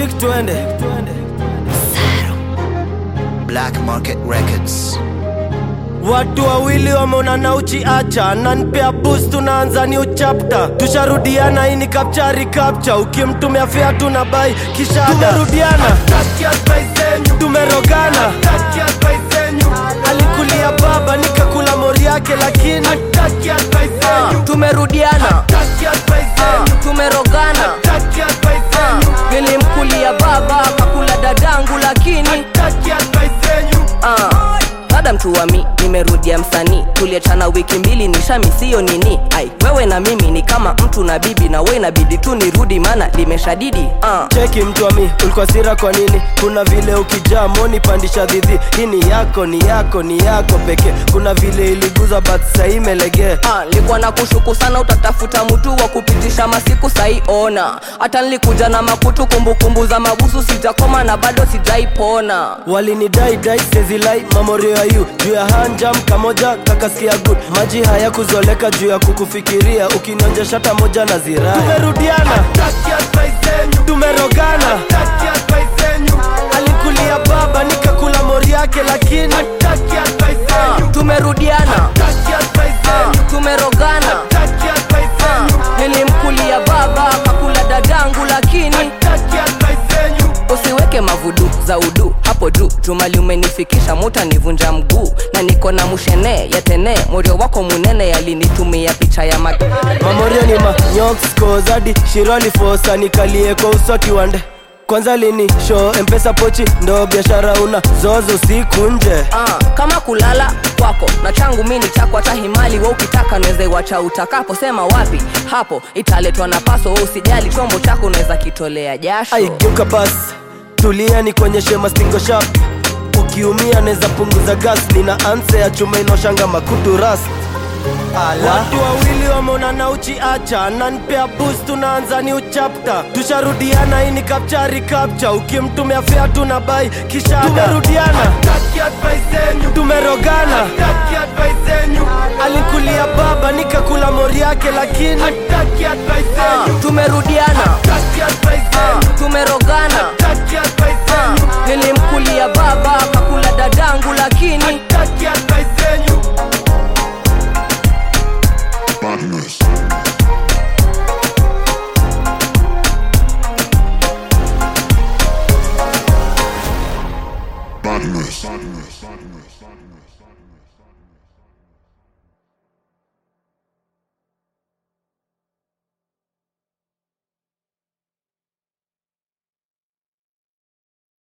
Zik twende Black Market Records. Watu wawili wameonana uchiacha nanpea boost tunaanza new chapter tusharudiana hii ni kapchari kapcha ukimtumia fea tuna bai kisha tumerudiana tumerogana alikulia baba nikakula mori yake lakini Ah, tumerudiana Ah, tumerogana Ah, nilimkulia baba akakula dadangu lakini Ah, dada mtu wa mi nimerudia msanii tuliachana wiki mbili nishamisio nini ai wewe na mimi ni kama mtu na bibi na we inabidi tu nirudi maana limeshadidi Ah, cheki mtu wa mi ulikuwa sira kwa nini kuna vile ukijaa moni pandisha dhidhi hii ni yako ni yako ni yako pekee kuna vile iliguza but sahii imelegea Ah, nilikuwa na kushuku sana utatafuta mtu wa kupitisha masiku saiona hata nilikuja na makutu kumbukumbu za mabusu sijakoma na bado sijaipona walinidai dai sezilai mamorio ya yu juu ya hanjam kamoja kakasikia good maji haya kuzoleka juu ya kukufikiria ukinionja shata moja na zirai tumerudiana tumerogana alikulia baba nikakula mori yake lakini Ah, tumerudiana Ah, tumerogana Ah, nilimkulia baba akakula dadangu lakini usiweke mavudu za udu hapo juu jumali umenifikisha muta nivunja mguu na niko na mushene yatene morio wako munene yalinitumia picha ya mag mamorio ni manyokoskozadi shiroli fosa nikalie kwa uso kiwande kwanza lini show mpesa pochi ndo biashara una zozo siku nje Ah, kama kulala kwako na changu mini chako hata himali we ukitaka naweza iwacha utakapo sema wapi hapo italetwa na paso we usijali chombo chako unaweza kitolea jasho aigeuka basi tulia ni kuonyeshe mastingo shap ukiumia neza punguza gas nina anse ya chuma inoshanga makutu ras watu wawili wameonana uchiacha nanpea boost tunaanza ni uchapta tusharudiana hii ni kapchari kapcha ukimtumia fea tuna bai kisha tumerudiana tumerogana alikulia baba nikakula mori yake lakini Ah, tumerudiana Ah, tumerogana Ah, nilimkulia baba akakula dadangu lakini Madness. Madness. Madness. Madness. Madness.